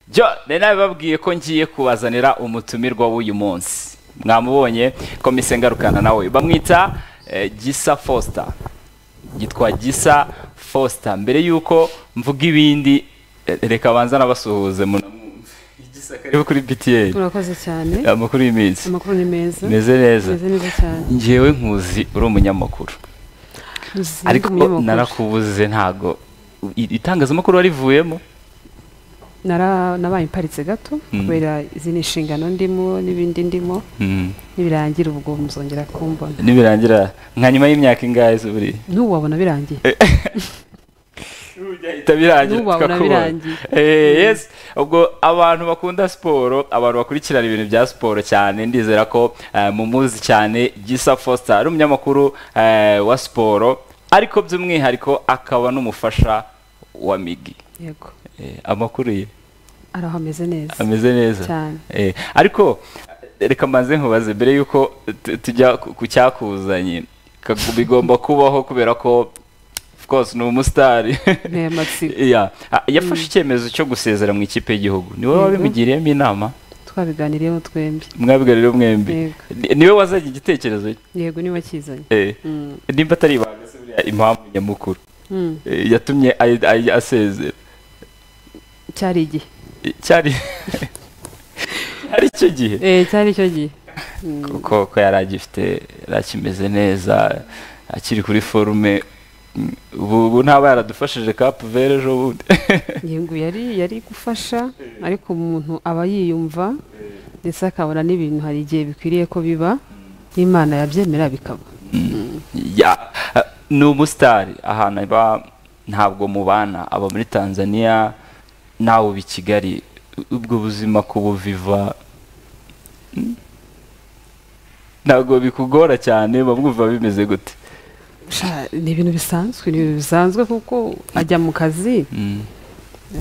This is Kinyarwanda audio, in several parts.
byo nari nabibabwiye ko ngiye kubazanira umutumirwa w'uyu munsi mwamubonye komise ngarukana nawe bamwita eh, gisa fosita yitwa gisa fosita mbere y'uko mvuga ibindi eh, reka banza nabasuhuze munamwumve gisa karibu kuri btn urakoze cyane amakuru y'iminsi amakuru ni meza meze neza meze neza cyane ngewe nkuzi uri umunyamakuru Nzi- ndi ariko umunyamakuru. narakubuze ntago i- itangazamakuru warivuyemo Nara- nabaye iparitse gato Mm. kubera izindi nshingano ndimo n'ibindi ndimo Mm. nibirangira ubwo muzongera kumbona nibirangira nka nyuma y'imyaka ingahe se buriya n'ubu wabona birangiye bihita birangira N'ubu wabona tukakubona. birangiye. Eh, yes ubwo abantu bakunda siporo abantu bakurikirana ibintu bya siporo cyane ndizera ko eh, mumuzi cyane gisa Foster ari umunyamakuru eh, wa siporo ariko by'umwihariko akaba n'umufasha wa migi yego Eh, amakuru ye ari aho ameze neza ameze neza Cyane. Eh, ariko reka mbanze nkubaze mbere y'uko tu- tujya ku ku cyakuzanye ka- bigomba kubaho kubera ko of course ni umusitari Nteye amatsiko. Yeah. Ah, yafashe icyemezo cyo gusezera mu ikipe y'igihugu ni wowe Yego. wabimugiriyemo inama twabiganiriyeho twembi mwabwira rero mwembi Yego. Ni- niwe wazanye igitekerezo cye? yego niba kizanye Eh, Mm. nimba atari ibanga se buriya impamvu nyamukuru Mm. eh, yatumye ay- ay- asezera cyari igihe Eh, cyari cyari icyo gihe Eh, cyari icyo gihe Mm. kuko ko yari agifite yari akimeze neza akiri kuri forume Mm, ubu ubu ntaba yaradufashije kapu vere ejo bundi yego yari yari gufasha ariko umuntu aba yiyumva ndetse akabona n'ibintu hari igihe bikwiriye ko biba imana yabyemera bikaba Ya, eh, ni umusitari ahantu aba ntabwo mubana aba muri tanzania nawe uba i kigali ubwo buzima kubuviva Mm. ntabwo bikugora cyane bamwumva bimeze gute Sha, ni ibintu bisanzwe ni ibintu bisanzwe kuko ajya mu kazi Mm,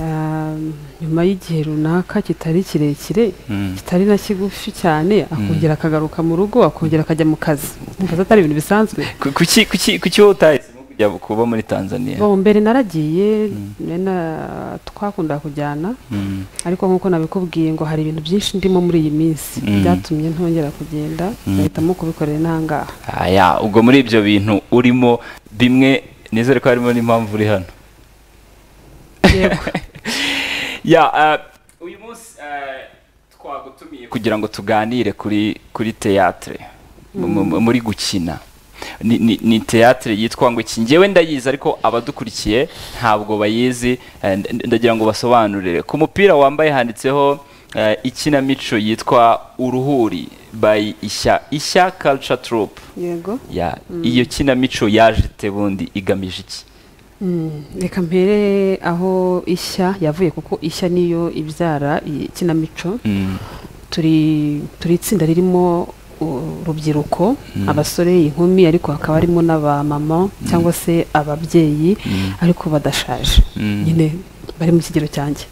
ah, nyuma y'igihe runaka kitari kirekire mm. kitari na kigufi cyane akongera akagaruka mu rugo akongera akajya mu kazi Ndumva atari ibintu bisanzwe Ku- kuki kuki kuki wowe utahisemo kujya kuba muri tanzania bo mbere naragiye mena- twakundaga kujyana Mm. ariko nk'uko nabikubwiye ngo hari ibintu byinshi ndimo muri iyi minsi Mm. byatumye ntongera kugenda nahitamo kubikorera inahangaha aya ubwo muri ibyo bintu urimo bimwe nizere ko harimo n'impamvu uri hano yego ya eh, uyu munsi eh, twagutumiye kugira ngo tuganire kuri kuri teatre mu- mu- muri gukina ni, ni, ni teatre yitwa ngo iki ngewe ndayizi ariko abadukurikiye ntabwo bayizi eh, nd- ndagira ngo basobanurire ku mupira wambaye handitseho eh, ikinamico yitwa uruhuri by ishya ishya culture troupe yego ya iyo kinamico yajite bundi igamije iki Mm, reka mpere aho ishya yavuye kuko ishya niyo ibyara ikinamico Mm, turi turi itsinda ririmo urubyiruko abasore inkumi ariko hakaba harimo n'abamama cyangwa se ababyeyi ariko badashaje Mm. nyine bari mu kigero cyanjye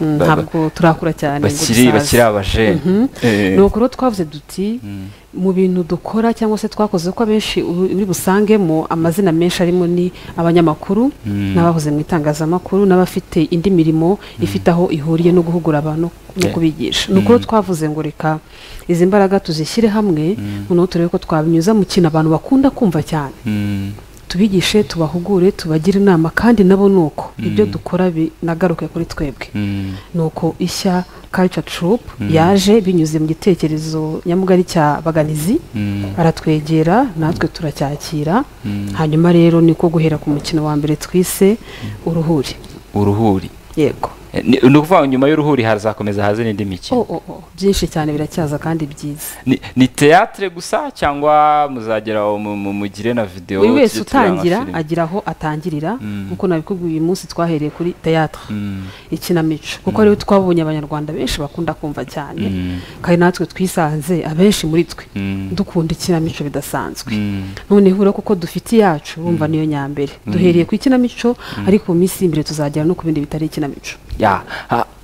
Mm, Ba- ba- ntabwo turakura cyane ngo bakiri dusaze. bakiri abajene Mhm. Eh, ni uko rero twavuze duti mm. mu bintu dukora cyangwa se twakoze ko abenshi uri uri busangemo amazina menshi arimo ni abanyamakuru Mm. n'abahoze mu itangazamakuru n'abafite indi mirimo ifite aho ihuriye no guhugura abantu no Yeah. kubigisha ni uko rero twavuze ngo reka izi mbaraga tuzishyire hamwe noneho turebe ko twabinyuza mu kintu abantu bakunda kumva cyane Mm. tubigishe tubahugure tubagire inama kandi nabo ni uko ibyo dukora binagaruke kuri twebwe Mm. nuko ishya culture troupe yaje binyuze mu gitekerezo nyamugari cya baganizi Mm. aratwegera natwe turacyakira hanyuma rero niko guhera ku mukino wa mbere twise uruhuri uruhuri yego Eh, ni ni ukuvuga ngo nyuma y'uruhuri hazakomeza haze n'indi Oh, mikino oh, oh, byinshi cyane biracyaza kandi byiza Ni- ni teatre gusa cyangwa muzagera aho mu- mu- mugire na videwo buri wese utangira agira aho atangirira nk'uko nabikubwiye uyu munsi twahereye kuri teatre ikinamico kuko rero twabonye abanyarwanda benshi bakunda kumva cyane kandi natwe twisanze abenshi muri twe dukunda ikinamico bidasanzwe noneho rero kuko dufite iyacu wumva niyo nyambere duhereye ku ikinamico ariko mu minsi y'imbere tuzagera no ku bindi bitari ikinamico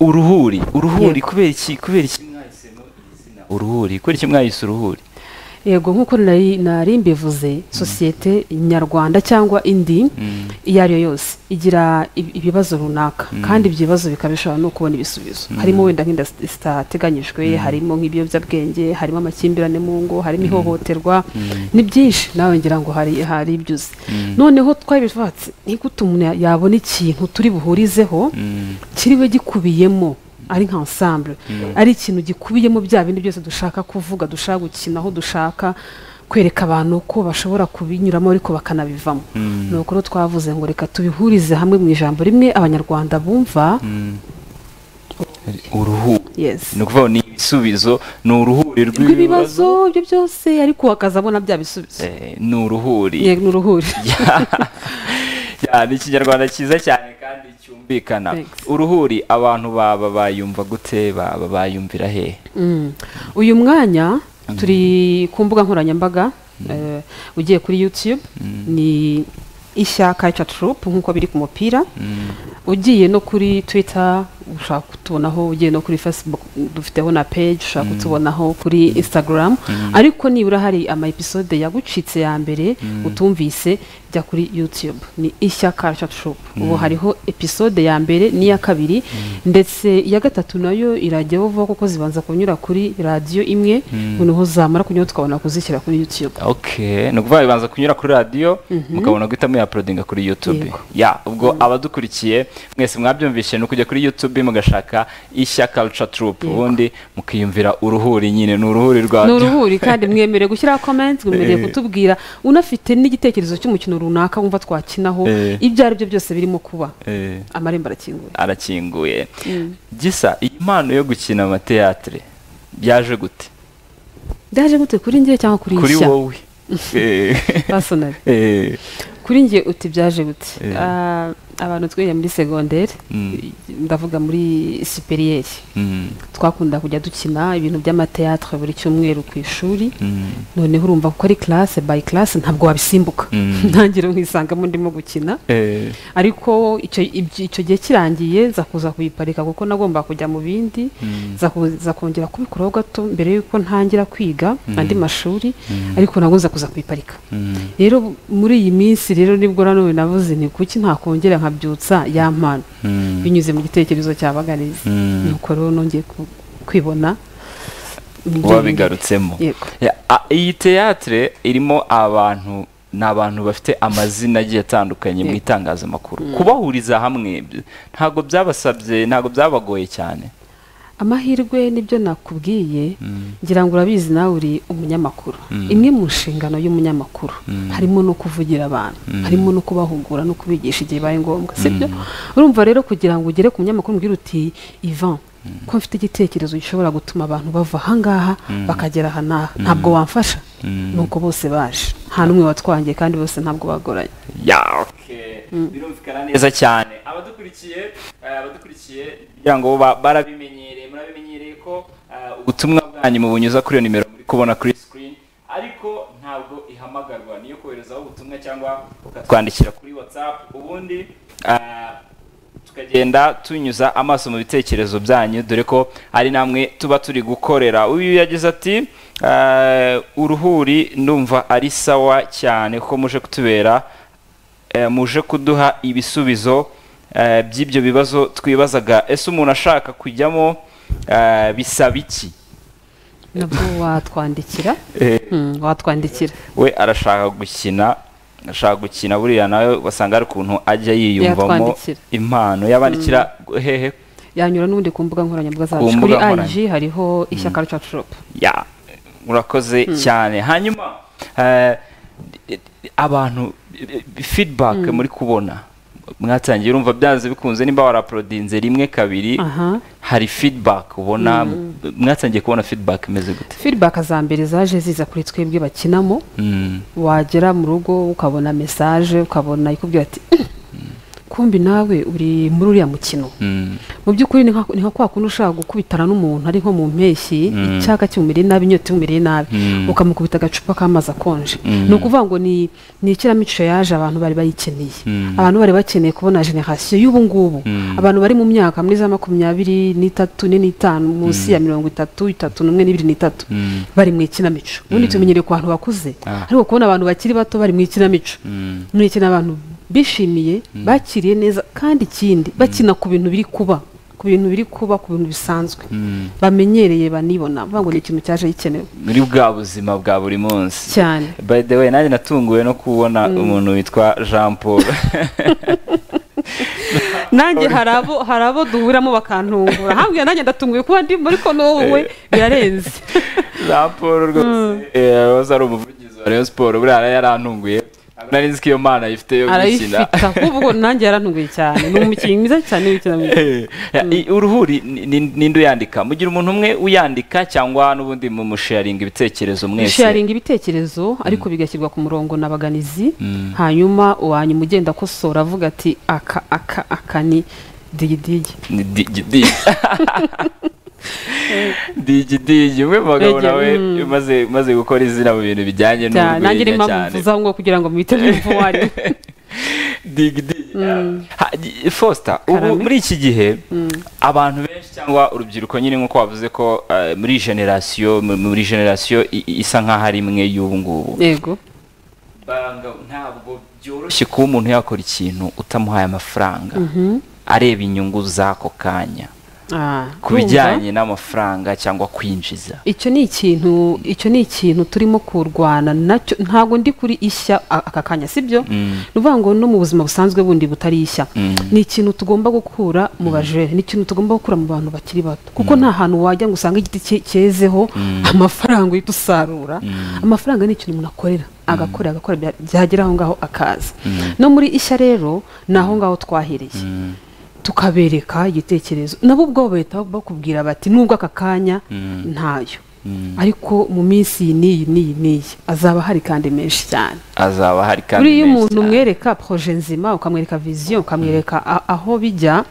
uruhuri uruhuri Yego. kubera iki kubera iki mwahisemo iri zina uruhuri kubera iki mwahise uruhuri yego nk'uko nari nari mbivuze sosiyete nyarwanda cyangwa indi iyo ari yo yose igira ibibazo runaka kandi ibyo bibazo bikaba bishobora no kubona ibisubizo harimo wenda nk'inda zitateganyijwe harimo nk'ibiyobyabwenge harimo amakimbirane mu ngo harimo ihohoterwa ni byinshi nawe ngira ngo hari hari ibyuze noneho twabivatse ntigute umuntu yabona ikintu turi buhurizeho kiriwe gikubiyemo ari nka ensemble ari ikintu gikubiyemo bya bindi byose dushaka kuvuga dushaka gukinaho dushaka kwereka abantu ko bashobora kubinyuramo ariko bakanabivamo ni ukuri twavuze ngo reka tubihurize hamwe mu ijambo rimwe abanyarwanda bumva uruhuri ni ukuvuga ni ibisubizo ni uruhuri rw'ibibazo ibyo byose ariko bakazabona bya bisubizo ni uruhuri ni uruhuri ni ikinyarwanda cyiza cyane kandi cyumvikana uruhuri abantu baba bayumva gute baba bayumvira hehe uyu mwanya turi ku mbuga nkoranyambaga ugiye kuri yutube ni ishyaka cacurupu nk'uko biri ku mupira ugiye no kuri twita ushobora kutubonaho ugiye no kuri facebook dufiteho na peji ushobora kutubonaho kuri instagram ariko nibura hari ama episode yagucitse ya mbere utumvise jya kuri youtube ni ishyaka cacurupu ubu hariho episode ya mbere n'iya kabiri ndetse iya gatatu nayo irajyaho vuba kuko zibanza kunyura kuri radiyo imwe noneho zamara kunyura tukabona kuzishyira kuri youtube ni ukuvuga bibanza kunyura kuri radiyo mukabona guhita muyaporodinga kuri youtube ya ubwo abadukurikiye mwese mwabyumvishe ni ukujya kuri youtube mugashaka ishya culture troupe ubundi mukiyumvira uruhuri nyine ni uruhuri rwa ni uruhuri kandi mwemerewe gushyiraho komenti mwemerewe kutubwira unafite n'igitekerezo cy'umukino runaka wumva twakinaho ibyo ari byo byose birimo kuba amarembo arakinguye arakinguye gisa iyi mpano yo gukina amateatire byaje gute byaje gute kuri njye cyangwa kuri kuri wowe pasonari kuri njye uti byaje gute abantu twiga muri segonderi ndavuga muri siperiyeri twakunda kujya dukina ibintu by'amateatire buri cyumweru ku ishuri noneho urumva ko ari classe by classe ntabwo wabisimbuka ntangire nkisangamo ndimo gukina ariko icyo gihe kirangiye nza kuza kuyiparika kuko nagomba kujya mu bindi nza kongera kubikuraho gato mbere y'uko ntangira kwiga andi mashuri ariko nabwo nza kuza kuyiparika rero muri iyi minsi rero nibwo nanone navuze ni kuki ntakongera nkabyutsa ya mpano binyuze mu gitekerezo cya baganizi nuko rero nongeye kwibona wabigarutsemo iyi teyatire irimo abantu ni abantu bafite amazina agiye atandukanye mu itangazamakuru kubahuriza hamwe ntabwo byabasabye ntabwo byabagoye cyane amahirwe nibyo nakubwiye ngira ngo urabizi nawe uri umunyamakuru imwe mu nshingano y'umunyamakuru harimo no kuvugira abantu harimo no kubahugura no kubigisha igihe bibaye ngombwa sibyo urumva rero kugira ngo ugere ku munyamakuru mbwira uti ivan ko mfite igitekerezo gishobora gutuma abantu bava ahangaha bakagera aha n'aha ntabwo wamfasha nuko bose baje nta n'umwe watwangiye kandi bose ntabwo bagoranye birumvikana neza cyane abadukurikiye abadukurikiye kugira ngo barabimenyereye murabimenyereye ko ubutumwa bwanyu mubunyuza kuri iyo nimero muri kubona kuri sikirini ariko ntabwo ihamagarwa niyo koherezaho ubutumwa cyangwa ukatwandikira kuri watsapu ubundi tukagenda tunyuza amaso mu bitekerezo byanyu dore ko ari namwe tuba turi gukorera uyu yagize ati uruhuri numva ari sawa cyane kuko muje kutubera muje kuduha ibisubizo by'ibyo bibazo twibazaga ese umuntu ashaka kujyamo bisaba iki nabwo watwandikira watwandikira we arashaka gukina ashaka gukina buriya nawe wasanga hari ukuntu ajya yiyumvamo impano yabandikira hehe yanyura n'ubundi ku mbuga nkoranyambaga zacu kuri ayiji hariho ishyaka rya shopu ya urakoze cyane hanyuma abantu feedback muri kubona mwatangiye urumva byanze bikunze nimba waraporodinze rimwe kabiri hari feedback ubona mwatangiye kubona feedback imeze gute feedback za mbere zaje ziza kuri twebwe bakinamo wagera mu rugo ukabona message ukabona ikubwira ati kumbi nawe uri muri uriya mukino mu by'ukuri ni nka kwa kundi ushaka gukubitana n'umuntu ari nko mu mpeshyi icyaka kimumereye nabi inyota imumereye nabi ukamukubita agacupa k'amazi akonje ni ukuvuga ngo ni ikinamico yaje abantu bari bayikeneye abantu bari bakeneye kubona generasiyo y'ubu ngubu abantu bari mu myaka muri za makumyabiri n'itatu ne n'itanu munsi ya mirongo itatu itatu n'umwe n'ibiri n'itatu bari mu ikinamico ubundi tumenyereye ku bantu bakuze ariko kubona abantu bakiri bato bari mu ikinamico ni ikintu abantu bishimiye bakiriye neza kandi ikindi bakina ku bintu biri kuba ku bintu biri kuba ku bintu bisanzwe bamenyereye banibona bavuga ngo ni ikintu cyaje gikenewe muri bwa buzima bwa buri munsi cyane by the way nanjye natunguwe no kubona umuntu witwa jean paul nanjye hari abo duhuramo bakantungura hambwira nanjye ndatunguye kuba ndi muri ko n'uwe birarenze jean paul rwose ari umuvugizi wa rayon siporo buriya yarantunguye nari nzi ko iyo mana ayifite yo gukina arayifite ubwo nanjye yarantunguye cyane ni umukinnyi mwiza cyane w'ikinamico uruhuri ninde uyandika mugira umuntu umwe uyandika cyangwa n'ubundi mu musharinga ibitekerezo mwese musharinga ibitekerezo ariko bigashyirwa ku murongo na baganizi hanyuma uwanyuma ugenda akosora avuga ati aka aka aka ni digidigi ni digidigi digi digi umwe mu bagabo nawe umaze gukora izina mu bintu bijyanye n'ubugwenya nanjye rero mpamvu mvuzaho ngo kugira ngo mwite mwumvuwari digi digi fosita ubu muri iki gihe abantu benshi cyangwa urubyiruko nyine nk'uko wavuze ko muri generasiyo muri generasiyo isa nk'aho ari imwe y'ubu ngubu yego ntabwo byoroshye kuba umuntu yakora ikintu utamuhaye amafaranga areba inyungu z'ako kanya ku bijyanye n'amafaranga cyangwa kwinjiza icyo ni ikintu icyo ni ikintu turimo kurwana nacyo ntabwo ndi kuri ishya aka kanya sibyo ni ukuvuga ngo no mu buzima busanzwe bundi butari ishya ni ikintu tugomba gukura mu bajere ni ikintu tugomba gukura mu bantu bakiri bato kuko nta hantu wajya ngo usange igiti cyezeho amafaranga uhita usarura amafaranga ni ikintu umuntu akorera agakora agakora byagera aho ngaho akaza no muri ishya rero ni aho ngaho twahereye tukabereka igitekerezo nabo ubwabo bahita bakubwira bati nubwo aka kanya ntayo ariko mu minsi iyi n'iyi n'iyi n'iyi azaba hari kandi menshi cyane azaba hari kandi buriya umuntu umwereka poroje nzima ukamwereka viziyo ukamwereka aho bijya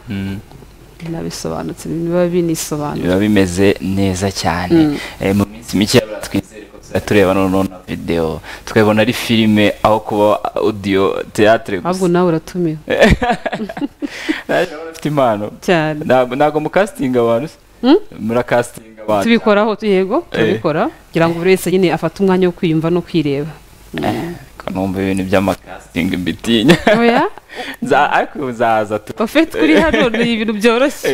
binabisobanutse biba binisobanutse biba bimeze neza cyane mu minsi mike twizere ko tuzajya tureba noneho videwo tukabona ari filime aho kuba odiyo teatire gusa ahubwo nawe uratumiwe afite impano cyane ntabwo mukasitinga abantu murakasitinga abantu tubikoraho yego turabikora kugira ngo buri wese nyine afate umwanya wo kwiyumva no kwireba numva ibintu by'amakasitingi mbitinya ariko nzaza ofite kuri hano ni ibintu byoroshye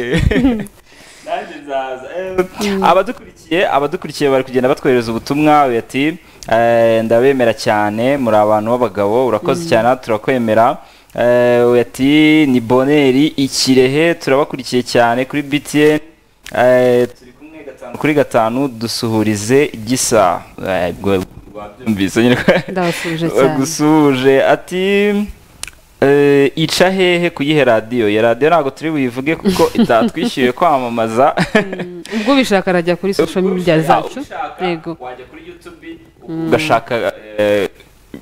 abadukurikiye abadukurikiye bari kugenda batwohereza ubutumwa ati ndabemera cyane muri abantu b'abagabo urakoze cyane turakwemera ati ni boneri ikirehe turabakurikiye cyane kuri btn turi kumwe gatanu kuri gatanu dusuhurize gisa ndabasuje ati ica hehe kuyihe radiyo ya radiyo ntabwo turi buyivuge kuko itatwishyuye kwamamaza ubwo ubishaka arajya kuri social media zacu yego wajya kuri youtube ugashaka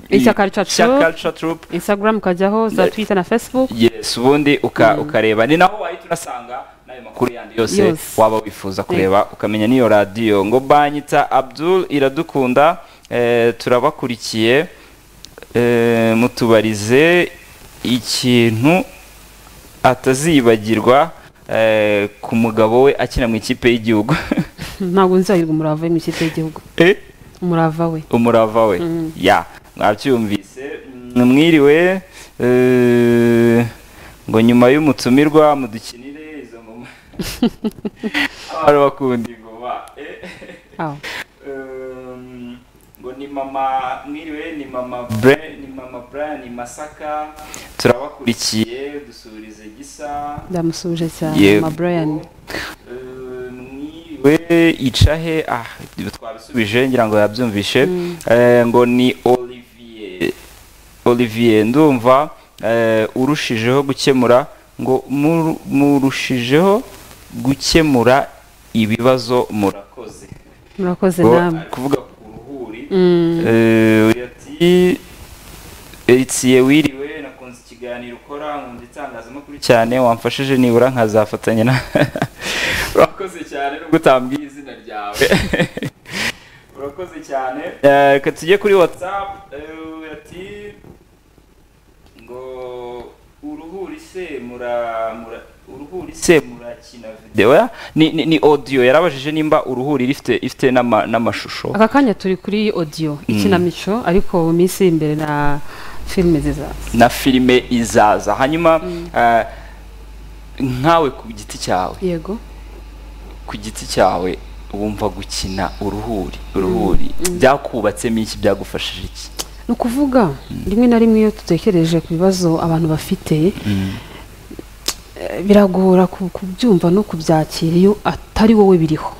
ishyaka turupu instagram ukajyaho za twitter na facebook yes ubundi ukareba ni naho wahita unasanga n'ayo makuru yandi yose waba wifuza kureba ukamenya n'iyo radiyo ngo banyita abdul iradukunda turabakurikiye mutubarize ikintu atazibagirwa ku mugabo we akina mu ikipe y'igihugu ntabwo nzahirwa umurava we mu ikipe y'igihugu umurava we umurava we ya mwabyumvise mwiriwe ngo nyuma y'umutumirwa mudukinire izo ngoma abantu bakunda ingoma ngo ni mama mwiriwe ni mama bre ni mama brian ni masaka turabakurikiye dusubirize gisa ndamusubije cyane mama brian mwiriwe icahe ah twabisubije ngira ngo yabyumvishe ngo ni olivier olivier ndumva urushijeho gukemura ngo murushijeho gukemura ibibazo murakoze murakoze namwe kuvuga ati eritsiye wiriwe nakunze ikiganiro ibiganiro ukora nkunda itangazamakuru cyane wamfashije nibura nkazafatanya na urakoze cyane nubwo utambwiye izina ryawe urakoze cyane reka tujye kuri watsapu ati ngo uruhuri se muramura uruhuri se murakina videwo ni ni odiyo yarabajije nimba uruhuri rifite ifite n'amashusho aka kanya turi kuri odiyo ikinamico ariko mu minsi iri imbere na filime zizaza na filime izaza hanyuma nkawe ku giti cyawe yego ku giti cyawe wumva gukina uruhuri uruhuri byakubatsemo iki byagufashije iki ni ukuvuga rimwe na rimwe iyo dutekereje ku bibazo abantu bafite biragora kubyumva no kubyakira iyo atari wowe biriho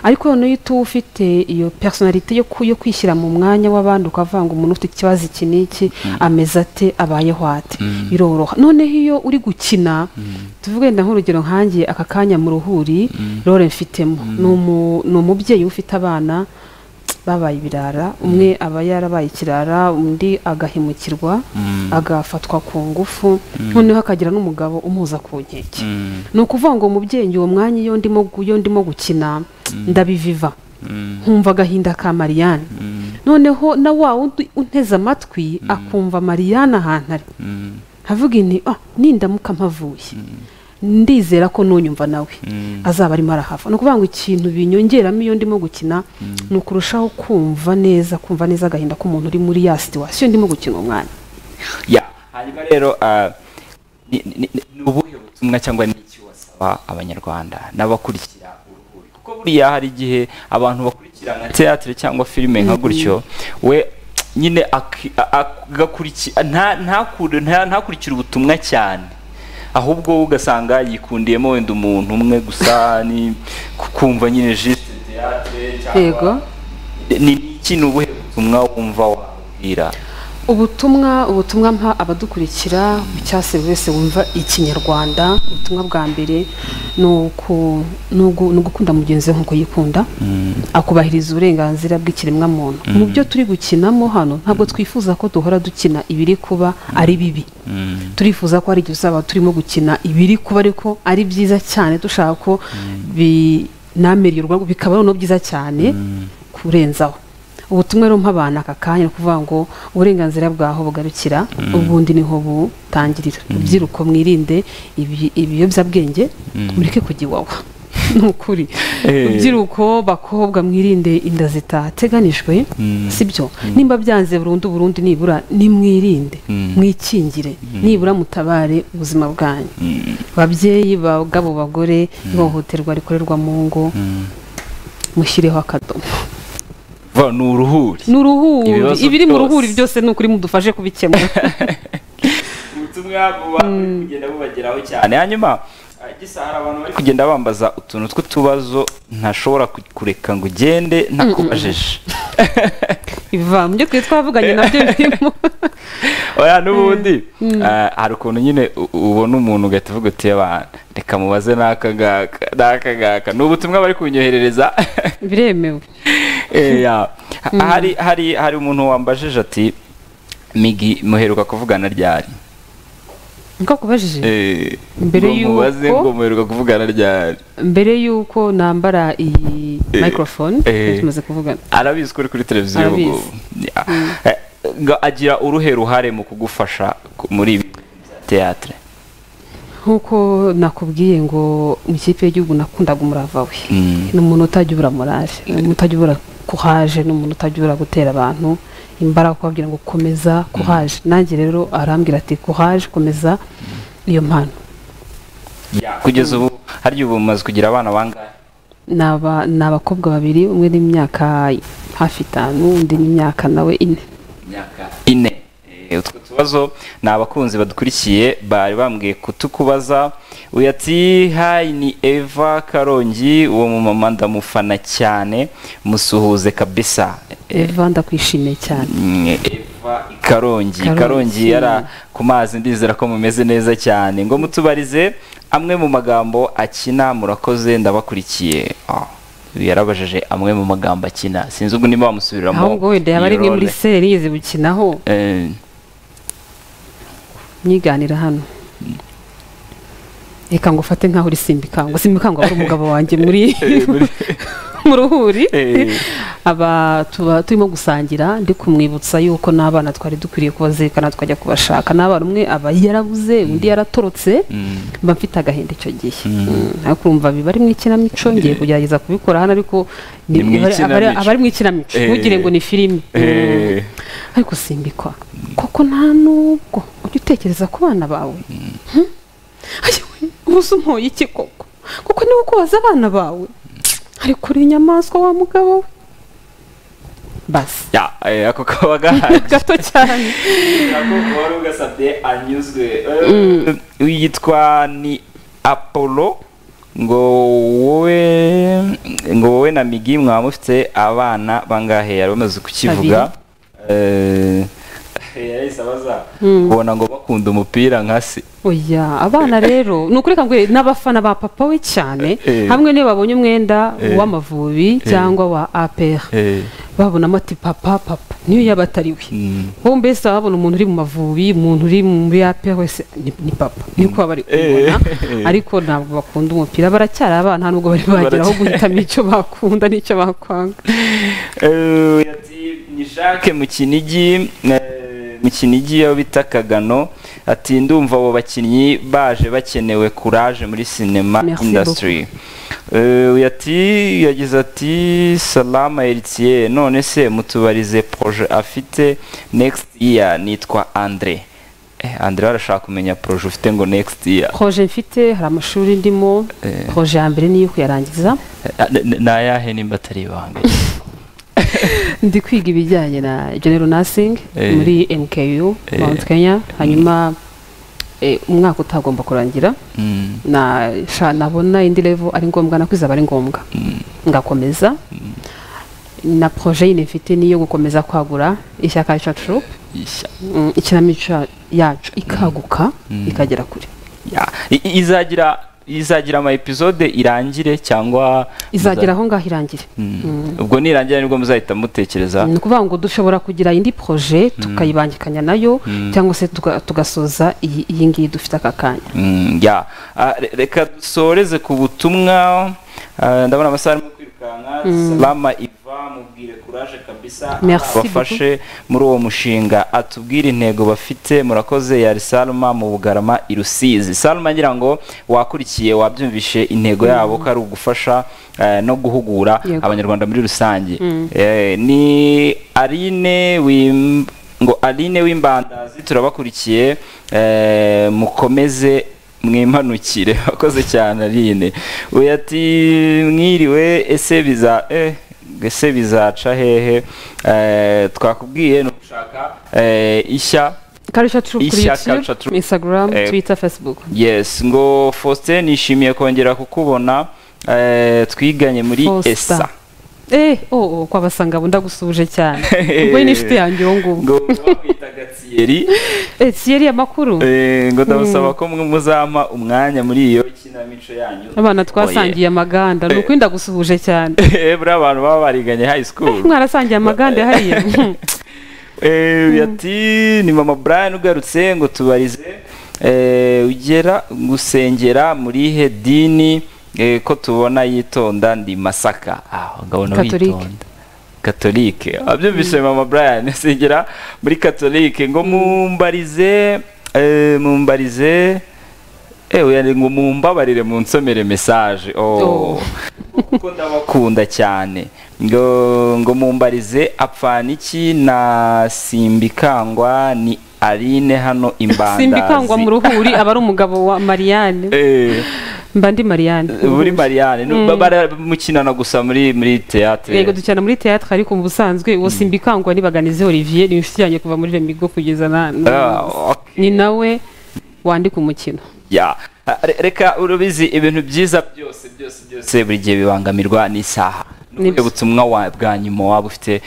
ariko noneho iyo ufite iyo personalite yo kwishyira mu mwanya w'abandi ukavuga ngo umuntu ufite ikibazo iki n'iki ameze ate abayeho ate biroroha noneho iyo uri gukina tuvuge nk'urugero nkangiye aka kanya mu ruhuri rore mfitemo ni umubyeyi ufite abana babaye ibirara umwe aba yarabaye ikirara undi agahemukirwa agafatwa ku ngufu noneho akagira n'umugabo umuza ku nkeke ni ukuvuga ngo umubyeyi uwo mwanya iyo ndimo gukina ndabiviva nkumva agahinda ka mariyanne noneho na wa wundi unteze amatwi akumva mariyanne ahantu ari havuga ini nindamuka mpavuye ndizera ko nunyumva nawe azaba arimo arahava ni ukuvuga ngo ikintu binyongeramo iyo ndimo gukina ni ukurushaho kumva neza kumva neza agahinda k'umuntu uri muri ya situwasiyo ndimo gukina umwanya hanyuma rero ni ubuhe butumwa cyangwa n'icyo wasaba abanyarwanda n'abakurikira uruhuri kuko buriya hari igihe abantu bakurikira nka teatire cyangwa filime nka gutyo we nyine ntakurikire ubutumwa cyane ahubwo ugasanga yikundiyemo wenda umuntu umwe gusa ni kumva nyine jisite yego ni iki ni ubuhe butumwa wumva wabwira ubutumwa ubutumwa mpa abadukurikira cyase buri wese wumva ikinyarwanda ubutumwa bwa mbere ni ugukunda mugenzi we nk'uko yikunda akubahiriza uburenganzira bw'ikiremwamuntu mu byo turi gukinamo hano ntabwo twifuza ko duhora dukina ibiri kuba ari bibi turifuza ko hari igihe uzaba turimo gukina ibiri kuba ariko ari byiza cyane dushaka ko binamererwa bikaba noneho byiza cyane kurenzaho ubutumwa rero mp'abantu aka kanya ni ukuvuga ngo uburenganzira bwaho bugarukira ubundi niho butangirira rubyiruko mwirinde ibiyobyabwenge mureke kujya iwawa ni ukuri rubyiruko bakobwa mwirinde inda zitateganijwe si byo nimba byanze burundu burundu nibura nimwirinde mwikingire nibura mutabare ubuzima bwanyu babyeyi bagabo bagore ihohoterwa rikorerwa mu ngo mushyireho akadomo ni uruhuri ni uruhuri ibiri mu ruhuri byose ni ukuri mudufashe kubikemura ubutumwa buba buri kugenda bubageraho cyane hanyuma gisa hari abantu bari kugenda bambaza utuntu tw'utubazo ntashobora kureka ngo ugende ntakubajije biva mu byo twari twavuganye nabyo birimo oya n'ubundi hari ukuntu nyine ubona umuntu ugahita uvuga uti reka mubaze n'aka ngaka n'aka ngaka ni ubutumwa bari kunyoherereza biremewe hari hari hari umuntu wambajije ati migi muheruka kuvugana ryari niko kubajije mbere y'uko ngo muheruka kuvugana ryari mbere y'uko nambara iyi microphone tumaze kuvugana arabizi ko uri kuri televiziyo ngubu agira uruhe ruhare mu kugufasha muri ibi teatire nk'uko nakubwiye ngo mu ikipe y'igihugu nakundaga umurava we ni umuntu utajya ubura morale ni umuntu utajya ubura kuhaje ni umuntu utajya ubura gutera abantu imbaraga kubabwira ngo komeza kuhaje nanjye rero arambwira ati kuhaje komeza niyo mpano kugeza ubu harya ubu mumaze kugira abana bangahe ni abakobwa babiri umwe n'imyaka hafi itanu undi n'imyaka nawe ine ine utwo tubazo ni abakunzi badukurikiye bari bambwiye kutukubaza uyu ati hayi ni eva karongi uwo mumama ndamufana cyane musuhuze kabisa eva ndakwishimiye cyane eva karongi karongi yara ku mazi ndizera ko mumeze neza cyane ngo mutubarize amwe mu magambo akina murakoze ndabakurikiye yarabajije amwe mu magambo akina sinzi ubwo niba wamusubiramo ahubwo wenda yaba ari muri serize bukinaho myiganira hano reka ngo ufate nkaho uri simbikangwa simbikangwa ari umugabo wanjye muri mu ruhuri aba tuba turimo gusangira ndi kumwibutsa yuko n'abana twari dukwiriye kubazirikana tukajya kubashaka n'abana umwe aba yarabuze undi yaratorotse mba mfite agahinda icyo gihe ariko urumva biba ari mu ikinamico ngiye kugerageza kubikora hano ariko aba ari mu ikinamico ntugire ngo ni filime ariko simbikwa koko nta nubwo ujya utekereza ku bana bawe ubuze umpoye iki koko kuko niwe ukubaza abana bawe ari kure inyamaswa wa mugabo we basi ako kaba gahari gato cyane ntabwo wari ugasabye anyuzwe yitwa ni apolo ngo wowe ngo wowe na migi mwaba mufite abana bangahe yari bamaze kukivuga yahise abaza ubona ngo bakunda umupira nka se oya abana rero ni ukuri ngo n'abafana ba papa we cyane hamwe niyo babonye umwenda w'amavubi cyangwa wa apr babonamo ati papa papa niyo yaba atari we wowe mbese waba wabona umuntu uri mu mavubi umuntu uri muri apr wese ni papa niko baba bari kubibona ariko ntabwo bakunda umupira baracyari abana nubwo bari bageraho guhitamo icyo bakunda n'icyo bakwanga ni jacques mu kinigi mu kinigi aho bita kagano ati ndumva abo bakinnyi baje bakenewe kuraje muri sinema indasitiri ati yagize ati salama eritiye none se mutubarize poroje afite nekisiti iya nitwa andire andire arashaka kumenya poroje ufite ngo nekisiti iya poroje mfite hari amashuri ndimo poroje ya mbere niyo kuyarangiza ni ayahe nimba atari ibanga ndi kwiga ibijyanye na genero nasingi muri mku mount kenya hanyuma umwaka utagomba kurangira nabona indi revo ari ngombwa nako izaba ari ngombwa ngakomeza na poroje yine mfite niyo gukomeza kwagura ishyaka ryacu ikinamico yacu ikaguka ikagera kure izagira izagira ama episode irangire cyangwa izagira aho ngaho irangire ubwo nirangira nibwo muzahita mutekereza ni ukuvuga ngo dushobora kugira indi poroje tukayibangikanya nayo cyangwa se tugasoza iyi ngiyi dufite aka kanya reka dusoreze ku butumwa ndabona amasaha arimo kwirukanka salama iva mubwire kuraje kabisa abafashe muri uwo mushinga atubwire intego bafite murakoze yari salma mu bugarama irusizi salma ngira ngo wakurikiye wabyumvishe intego yabo ko ari ugufasha no guhugura abanyarwanda muri rusange ni arine ngo arine w'imbandazi turabakurikiye mukomeze mwimanukire wakoze cyane arine we ati mwiriwe ese biza ese bizaca hehe twakubwiye ni ugushaka ishya karisha turu kuri youtube instagram twitter facebook yes ngo faustin nishimiye kongera kukubona twiganye muri esa eh oh kwabasanga abo ndagusuje cyane ubwo ni inshuti yanjye uwo nguwo ngo bakwitaga tsiyeri tsiyeri amakuru ngo ndabasaba ko muzampa umwanya muri iyo kinamico yanyu abana twasangiye amaganda ni ukuri ndagusuhuje cyane buriya abantu baba bariganye high school mwarasangiye amaganda hariya ati ni mama brian ugarutse ngo tubarize ugera gusengera muri ihe dini ko tubona yitonda ndi masaka ngabona witonda katolike abyumvise mama brian sigera muri katolike ngo mumbarize mumbarize ewe ngo mumbabarire mu nsomere mesaje kuko ndabakunda cyane ngo ngo mumbarize apfana iki na simbikangwa ni arine hano imbandazi simbikangwa mu ruhuri aba ari umugabo wa marianne mba ndi marianne muri marianne baramukinana gusa muri muri teatre yego dukina muri teatre ariko mu busanzwe uwo simbikangwa nibaganize olivier ni inshuti yanjye kuva muri remigo kugeza na ni nawe wandika umukino reka urubizi ibintu byiza byose byose byose buri gihe bibangamirwa n'isaha ubutumwa bwa nyuma waba ufite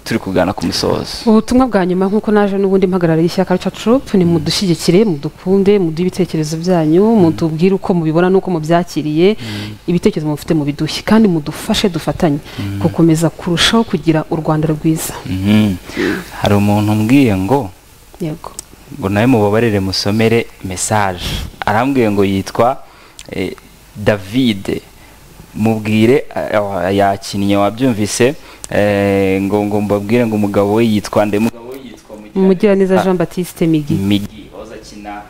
turi kugana ku musozo ubutumwa bwa nyuma nk'uko naje n'ubundi mpagarariye ishyaka rica curupu ni mudushyigikire mudukunde muduhe ibitekerezo byanyu mutubwire uko mubibona n'uko mubyakiriye ibitekerezo mufite mu bidushye kandi mudufashe dufatanye gukomeza kurushaho kugira u rwanda rwiza hari umuntu umbwiye ngo ngo nawe mubabarire musomere mesaje arambwiye ngo yitwa davide mubwire yakinnye wabyumvise ngo ngo mbabwire ngo umugabo we yitwa nde mugabo we yitwa mugiraneza jean batiste migi migi wahoze akina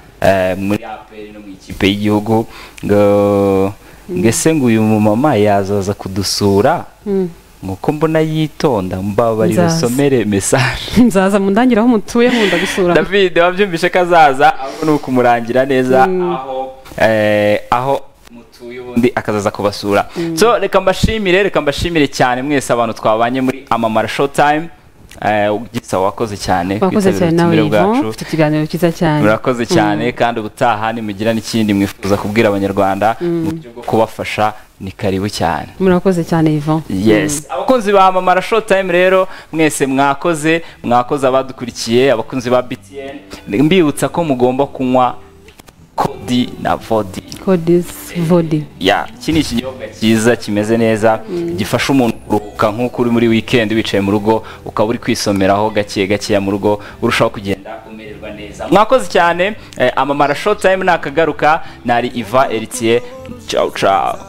muri aperi no mu ikipe y'igihugu ngo ngese ngo uyu mumama yazaza kudusura nkuko mbona yitonda mbabari rusomere mesaje nzaza mu ndangire aho mutuye nkunda gusura david wabyumvishe ko azaza aho ni ukumurangira neza aho aho mutuye ubundi akazaza kubasura so reka mbashimire reka mbashimire cyane mwese abantu twabanye muri amamara showtime gisa wakoze cyane wakoze cyane nawe yivon ufite ikiganiro cyiza cyane murakoze cyane kandi ubutaha nimugira n'ikindi mwifuza kubwira abanyarwanda mu buryo bwo kubafasha ni karibu cyane murakoze cyane yivon yes abakunzi ba mamara show time rero mwese mwakoze mwakoze abadukurikiye abakunzi ba btn mbibutsa ko mugomba kunywa kodi na vodi kodisi vodi ya iki ni ikinyobwa cyiza kimeze neza gifasha umuntu kuruhuka nk'uko uri muri wikendi wicaye mu rugo ukaba uri kwisomeraho gake gakeya mu rugo urushaho kugenda umererwa neza mwakoze cyane amamara show time nakagaruka nari iva eritiye cawu cawu